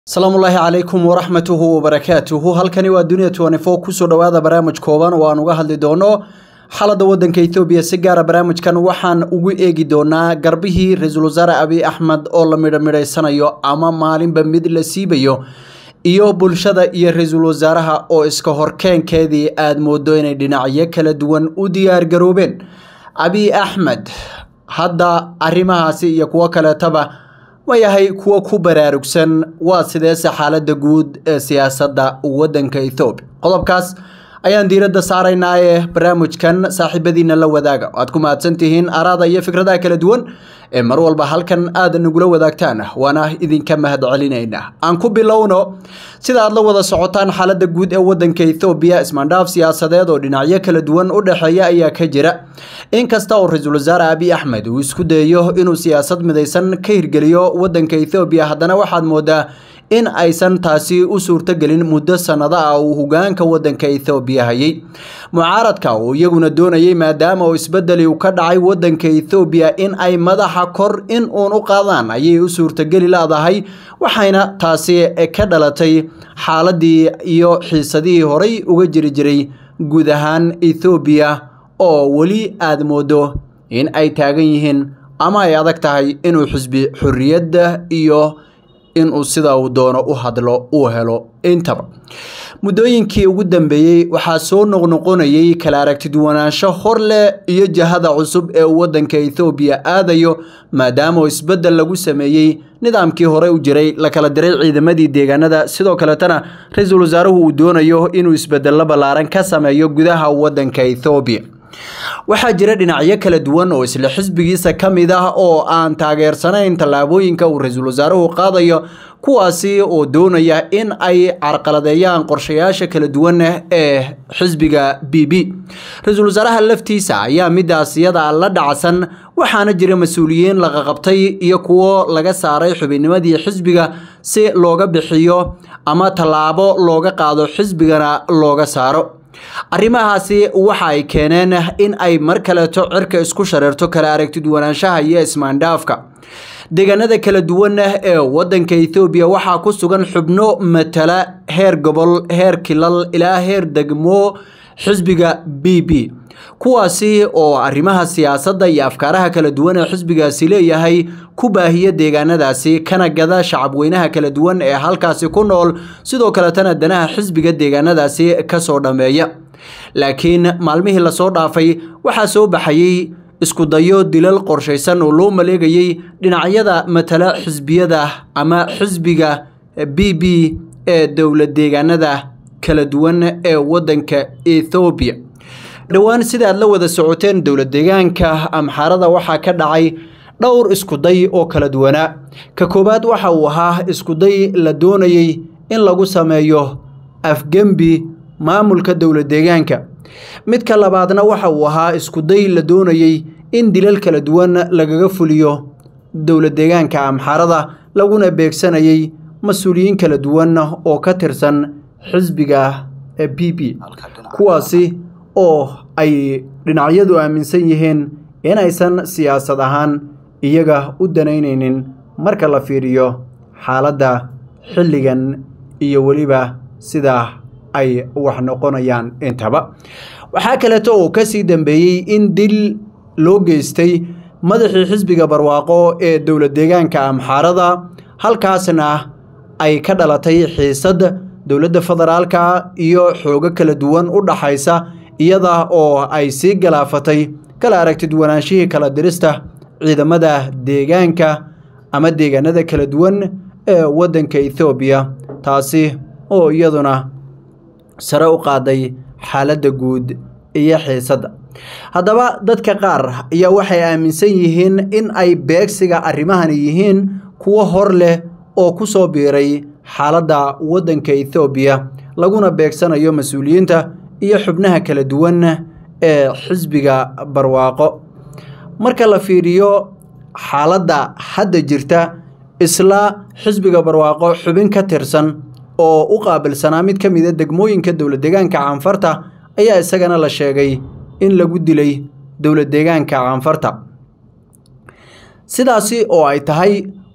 asalaamullaahi calaykum waraxmatuhu wabarakaatuhu halkani waa dunia tnfo kusoo dhowaada barnaamij kooban oo aan uga hadli doono xaaladda waddanka ethoobiya si gaara barnaamijkan waxaan ugu eegi doonaa garbihii ra-iisul wasaare abiy axmed oo la midhamidhaysanayo ama maalinba mid la siibayo iyo bulshada iyo ra-iisul wasaaraha oo iska horkeenkeedii aad moodo inay dhinacyo kala duwan u diyaargaroobeen abiy axmed hadda arrimahaasi iyo kuwo kaleetaba ma yahay kuwo ku baraarugsan waa sideese xaaladda guud ee siyaasadda waddanka ethoobiya qodobkaas ayaan diiradda saaraynaa ee barnaamijkan saaxiibadiina la wadaaga waad ku mahadsan tihiin araada iyo fikradaha kala duwan ee mar walba halkan aad nagula wadaagtaan waana idinka mahad celinaynaa aan ku bilowno sida aad la wada socotaan xaaladda guud ee waddanka ethoobiya ismaandhaaf siyaasadeed oo dhinacyo kala duwan u dhexeeya ayaa ka jira inkasta oo ra-iisul wasaare abiy axmed uu isku dayayo inuu siyaasad midaysan ka hirgeliyo waddanka ethoobiya haddana waxaad moodaa in aysan taasi u suurtogelin muddo sannado ah uu hogaanka waddanka ethoobiya hayay mucaaradka oo iyaguna doonayay maadaama uu isbedeli u ka dhacay waddanka ethoobiya in ay madaxa kor in uun u qaadaan ayay u suurtogeli leedahay waxayna taasi ka dhalatay xaaladii iyo xiisadihii horay uga jiri jiray guud ahaan ethoobiya oo weli aad moodo in ay taagan yihiin ama ay adag tahay inuu xisbi xorriyadda iyo inuu sida uu doono u hadlo uu helo intaba muddooyinkii ugu dambeeyey waxaa soo noqnoqonayay kala aragtiduwanaansho hor leh iyo jahada cusub ee uu waddanka ethoobiya aadayo maadaama isbeddel lagu sameeyey nidaamkii hore u jiray la kala diray ciidamadii deegaanada sidoo kaletana ra-iisul wasaaruhu uu doonayo inuu isbedello ballaaran ka sameeyo gudaha waddanka ethoobiya waxaa jira dhinacyo kala duwan oo isla xisbigiisa ka mid ah oo aan taageersanayn tallaabooyinka uu ra-iisul wasaaruhu qaadayo kuwaasi oo doonaya in ay carqaladeeyaan qorshayaasha kala duwan ee xisbiga b b ra-iisul wasaaraha laftiisa ayaa midaas iyada la dhacsan waxaana jira mas-uuliyiin laqaqabtay iyo kuwo laga saaray xubinnimadii xisbiga si looga bixiyo ama tallaabo looga qaado xisbigana looga saaro arrimahaasi waxa ay keeneen in ay mar kaleeto cirka isku shareerto kala aragtiduwanaanshaha iyo ismaandhaafka deegaanada kala duwan ee waddanka ethoobiya waxaa ku sugan xubno matala heer gobol heer kilal ilaa heer degmo xisbiga b b kuwaasi oo arrimaha siyaasadda iyo afkaaraha kala duwan ee xisbigaasi leeyahay ku baahiya deegaanadaasi kana gada shacabweynaha kala duwan ee halkaasi ku nool sidoo kaletana danaha xisbiga deegaanadaasi kasoo dhammeeya laakiin maalmihii lasoo dhaafay waxaa soo baxayey isku dayo dilal qorshaysan oo loo maleegayey dhinacyada matala xisbiyada ama xisbiga b b ee dowlad deegaanada kala duwan ee waddanka ethoobiya dhowaan sida aad la wada socoteen dowlad deegaanka amxaarada waxaa ka dhacay dhowr iskuday oo kala duwanaa ka koowaad waxa uu ahaa iskuday la doonayey in lagu sameeyo afgembi maamulka dowlad deegaanka midka labaadna waxa uu ahaa iskuday la doonayey in dilal kala duwan lagaga fuliyo dowlad deegaanka amxaarada laguna beegsanayay mas-uuliyiin kala duwan oo ka tirsan xisbiga b b kuwaasi oo ay dhinacyadu aaminsan yihiin inaysan siyaasad ahaan iyaga u danaynaynin marka la fiiriyo xaaladda xilligan iyo weliba sida ay wax noqonayaan intaba waxaa kaleeto oo kasii dambeeyey in dil loo geystay madaxii xisbiga barwaaqo ee dowlad deegaanka amxaarada halkaasna ay ka dhalatay xiisad dowladda federaalka iyo xoogo kala duwan u dhaxaysa iyada oo ay sii galaafatay kala aragtiduwanaanshihii kala dirista ciidamada deegaanka ama deegaanada kala duwan ee waddanka ethoobiya taasi oo iyaduna sare u qaaday xaaladda guud iyo xiisadda haddaba dadka qaar ayaa waxay aaminsan yihiin in ay beegsiga arrimahani yihiin kuwo hor leh oo ku soo biiray xaaladda waddanka ethoobiya laguna beegsanayo mas-uuliyiinta iyo xubnaha kala duwan ee xisbiga barwaaqo marka la fiiriyo xaaladda hadda jirta isla xisbiga barwaaqo xubin ka tirsan oo u qaabilsanaa mid ka mida degmooyinka dowlad deegaanka caanfarta ayaa isagana la sheegay in lagu dilay dowlad deegaanka caanfarta sidaasi oo ay tahay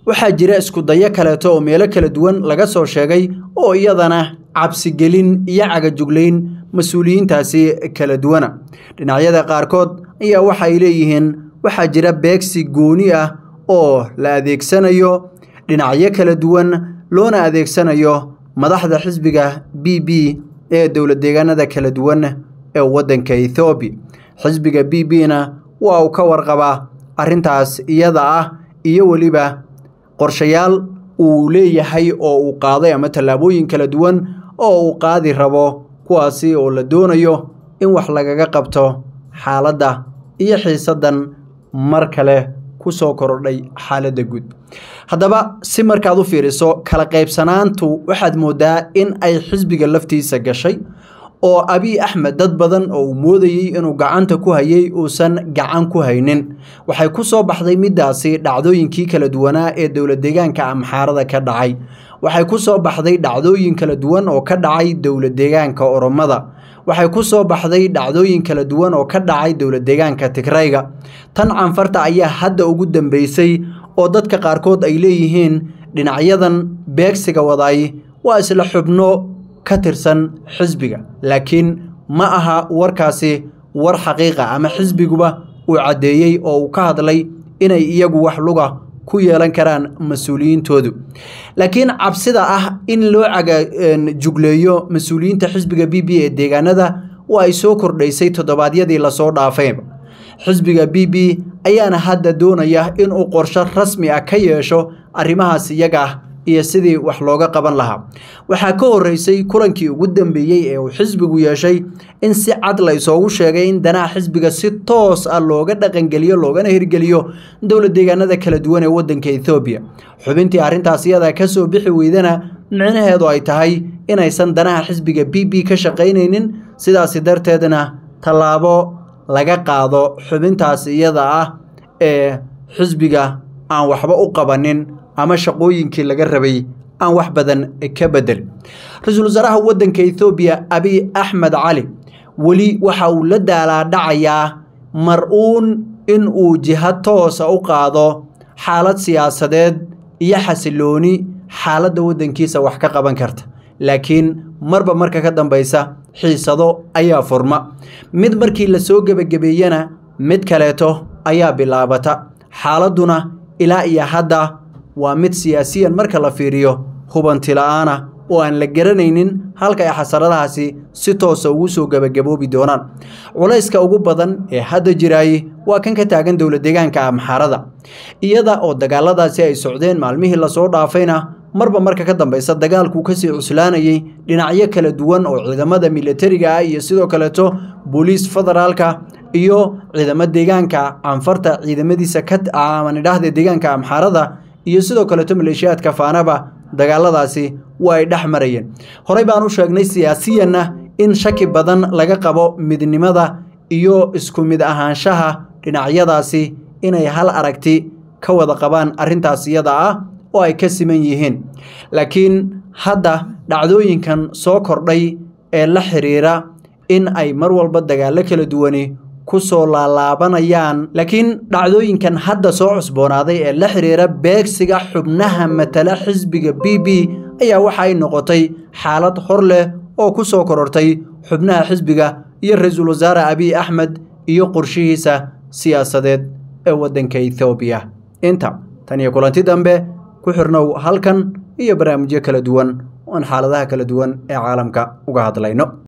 waxaa jira iskudayo kaleeto oo meelo kala duwan laga soo sheegay oo iyadana cabsigelin iyo cagajuglayn mas-uuliyiintaasi kala duwana dhinacyada qaarkood ayaa waxa ay leeyihiin waxaa jira beegsi gooni ah oo la adeegsanayo dhinacyo kala duwan loona adeegsanayo madaxda xisbiga b b ee dowlad deegaanada kala duwan ee waddanka ethoobiya xisbiga b b na waa uu ka warqabaa arrintaas iyada ah iyo weliba qorshayaal uu leeyahay oo uu qaaday ama tallaabooyin kala duwan oo uu qaadi rabo kuwaasi oo la doonayo in wax lagaga qabto xaaladda iyo xiisaddan mar kale ku soo korodhay xaaladda guud haddaba si markaad u fiiriso kala qaybsanaantu waxaad mooddaa in ay xisbiga laftiisa gashay oo abiy axmed dad badan oo uu moodayey inuu gacanta ku hayay uusan gacan ku haynin waxay ku soo baxday middaasi dhacdooyinkii kala duwanaa ee dowlad deegaanka amxaarada ka dhacay waxay ku soo baxday dhacdooyin kala duwan oo ka dhacay dowlad deegaanka oromada waxay ku soo baxday dhacdooyin kala duwan oo ka dhacay dowlad deegaanka tigrayga tan canfarta ayaa hadda ugu dambeysay oo dadka qaarkood ay leeyihiin dhinacyadan beegsiga wadaay waa isla xubno ka tirsan xisbiga laakiin ma aha warkaasi war xaqiiqa ama xisbiguba uu caddeeyey oo uu ka hadlay inay iyagu wax luga ku yeelan karaan mas-uuliyiintoodu laakiin cabsida ah in loo cagajugleeyo mas-uuliyiinta xisbiga b b ee deegaanada waa ay soo kordhaysay toddobaadyadii lasoo dhaafayba xisbiga b b ayaana hadda doonaya inuu qorsho rasmi ah ka yeesho arrimahaas iyaga ah iyo sidii wax looga qaban lahaa waxaa ka horreysay kulankii ugu dambeeyey ee uu xisbigu yeeshay in si cad la isoogu sheegay in danaha xisbiga si toos ah looga dhaqangeliyo loogana hirgeliyo dowlad deegaanada kala duwan ee waddanka ethoobiya xubintii arrintaas iyada ka soo bixi weydana micnaheedu ay tahay inaysan danaha xisbiga b b ka shaqaynaynin sidaasi darteedna tallaabo laga qaado xubintaas iyada ah ee xisbiga aan waxba u qabanin ama shaqooyinkii laga rabay aan wax badan ka bedelin ra-iisul wasaaraha waddanka ethoobiya abiy axmed cali weli waxa uu la daalaadhacayaa mar-uun in uu jiha toosa u qaado xaalad siyaasadeed iyo xasilooni xaaladda waddankiisa wax ka qaban karta laakiin marba marka ka dambaysa xiisado ayaa furma mid markii la soo gebagabeeyena mid kaleeto ayaa bilaabata xaaladduna ilaa iyo hadda waa mid siyaasiyan marka la fiiriyo hubanti la-aana oo aan la garanaynin halka ay xasaradahaasi si toosa ugu soo gebagaboobi doonaan culayska ugu badan ee hadda jiraayey waa kan ka taagan dowlad deegaanka amxaarada iyada oo dagaaladaasi ay socdeen maalmihii lasoo dhaafayna marba marka ka dambaysa dagaalkuu kasii cuslaanayey dhinacyo kala duwan oo ciidamada militariga ah iyo sidoo kaleeto booliis federaalka iyo ciidamo deegaanka canfarta ciidamadiisa kamanidhaahde deegaanka amxaarada iyo sidoo kaleeto maleeshiyaadka faanaba dagaaladaasi waa ay dhex marayeen horey baan u sheegnay siyaasiyanna in shaki badan laga qabo midnimada iyo isku mid ahaanshaha dhinacyadaasi inay hal aragti ka wada qabaan arrintaas iyada ah oo ay ka siman yihiin laakiin hadda dhacdooyinkan soo kordhay ee la xiriira in ay mar walba dagaallo kala duwani ku soo laalaabanayaan laakiin dhacdooyinkan hadda soo cusboonaaday ee la xiriira beegsiga xubnaha matala xisbiga b b ayaa waxa ay noqotay xaalad hor leh oo ku soo korortay xubnaha xisbiga iyo ra-iisul wasaare abiy axmed iyo qorshihiisa siyaasadeed ee waddanka ethoobiya inta tan iyo kulanti dambe ku xirnow halkan iyo barnaamijyo kala duwan oon xaaladaha kala duwan ee caalamka uga hadlayno